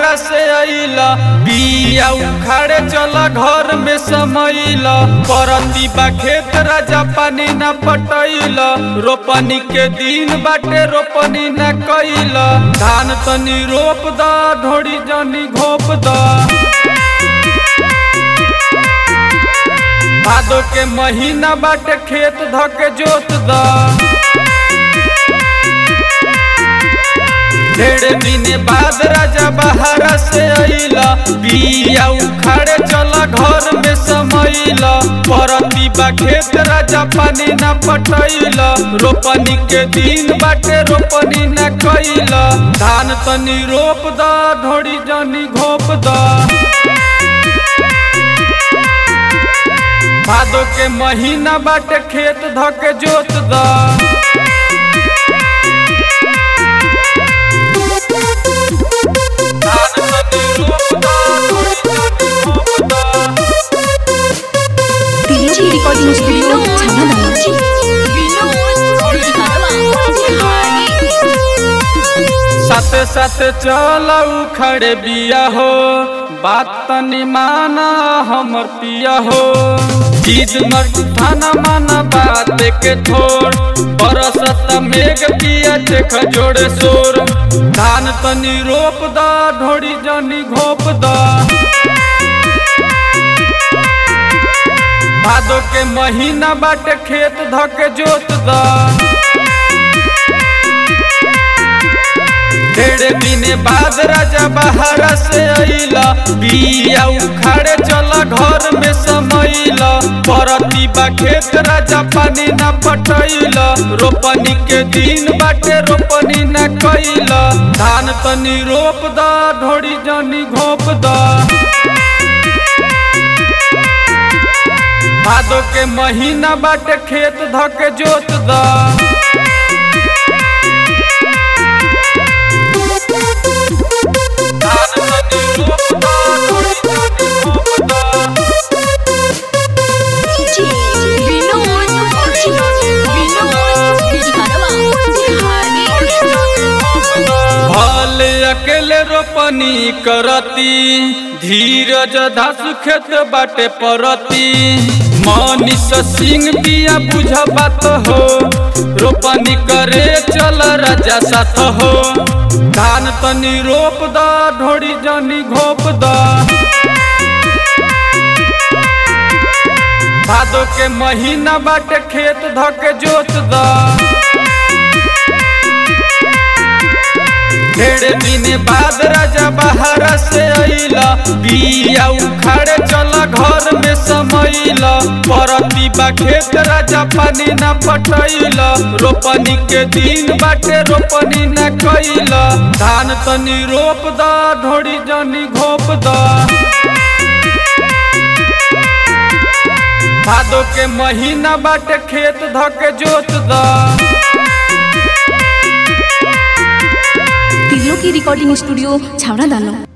बहारा से अइला बिया उखाड़े चला घर में समैला परती बा खेत राजा पानी न पटैला रोपनी के दिन बाटे रोपनी न कैला धान तनी रोप दा ढोड़ी जनी घोप दा भादो के महीना बाटे खेत धके जोत दा ढेर दिन बाद राजा बहारा से अइला बिया उखाड़े चला घर में समैला परती बा खेत राजा पानी न पटैला रोपनी के दिन बाटे रोपनी न कैला धान तनी रोप दा ढोड़ी जनी घोप दा भादो के महीना बाटे खेत धके जोत दा धान तनी रोप दा, ढोड़ी जनी घोप दा। DJ Recording Studio Channel साथे साथे चल उखड़े बिया हो बात तनी माना हमर पिया हो चीज मर ठाना माना बात के थोड़ बरसत मेघ पिया देख जोड़े शोर धान तनी रोप दा ढोड़ी जनी घोप दा भादो के महीना बाटे खेत धके जोत दा ढेर दिन बाद राजा बहारा से अइला बिया उखाड़े चला घर में समैला परती बा खेत राजा पानी न पटैला रोपनी के दिन बाटे रोपनी न कैला धान तनी रोप दा ढोड़ी जनी घोप दा भादो के महीना बाटे खेत धके जोत दा धान तनी रोप दा, ढोड़ी जनी घोप दा। भल अकेले रोपनी करती धीरज धास खेत बाटे परती मनीष सिंह बिया बुझ बात हो रोपनी करे चल राजा साथ हो धान तनी रोप दा ढोड़ी जनी घोप दा भादो के महीना बाटे खेत धके जोत दा ढेर दिन बाद राजा बहारा से अइला बिया उखाड़े चला घर में समैला परती बा खेत राजा पानी न पटैला रोपनी के दिन बाटे रोपनी न कैला धान तनी रोप दा ढोड़ी जनी घोप दा भादो के महीना बाटे खेत धके जोत दा तिलो की रिकॉर्डिंग स्टूडियो छावड़ा दानो